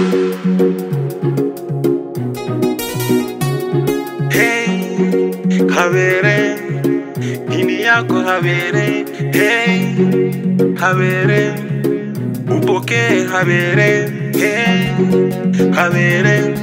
Hey, habere nini yako habere hey, habere upokee habere hey, habere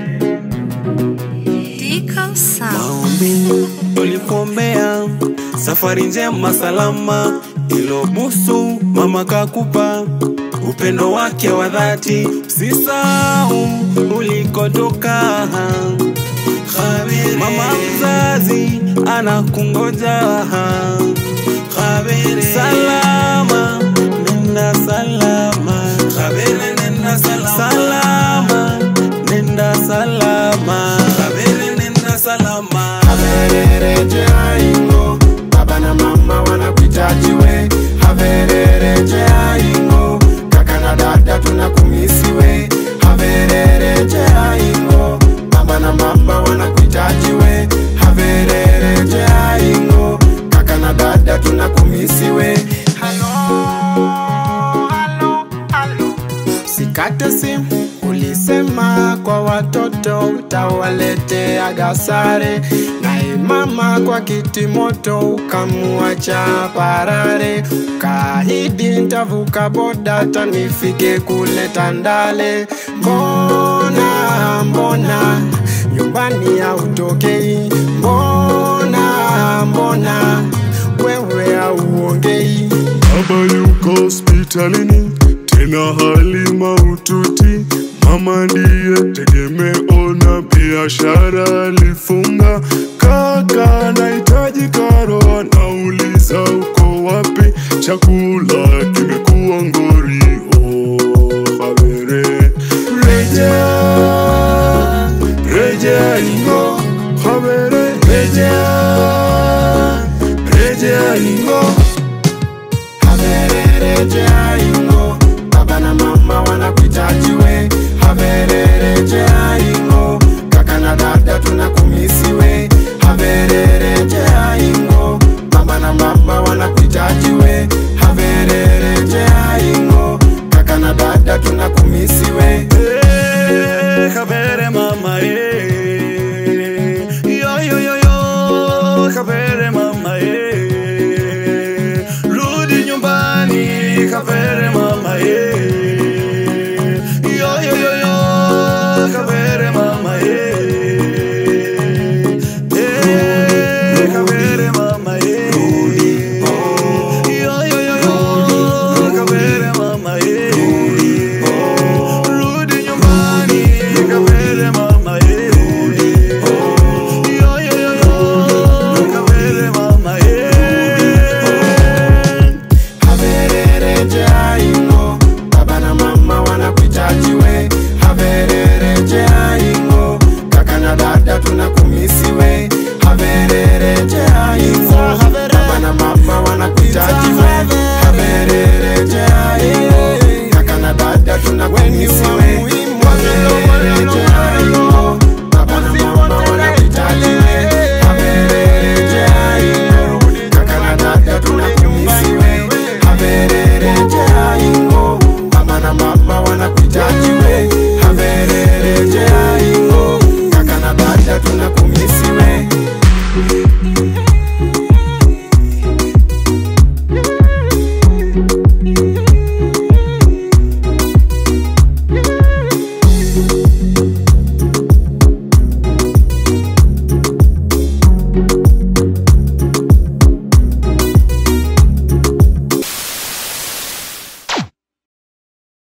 Dico Sound. maombi tulikuombea safari njema salama ilobusu mama kakupa upendo wake wa dhati usisahau ulikotoka Khabere. mama mzazi anakungoja Khabere. salama nenda salama Khabere, nenda salama salama nenda salama Khabere, nenda salama haverereje aingo baba na mama wanakuhitaji we haverereje aingo kaka na dada tunakumisi we haverereje aingo baba na mama wanakuhitaji we haverereje aingo kaka na dada tunakumisi we halo halo halo Sikate simu, ulisema kwa watoto utawaletea gasare, naye mama kwa kiti moto ukamuacha parare, ukaahidi ntavuka boda tanifike kule Tandale. Mbona mbona nyumbani hautokei? Mbona mbona wewe hauongei? Baba yuko hospitalini tena hali maututi, mama ndiye tegemeo na biashara alifunga. Kaka anahitaji karo, anauliza uko wapi, chakula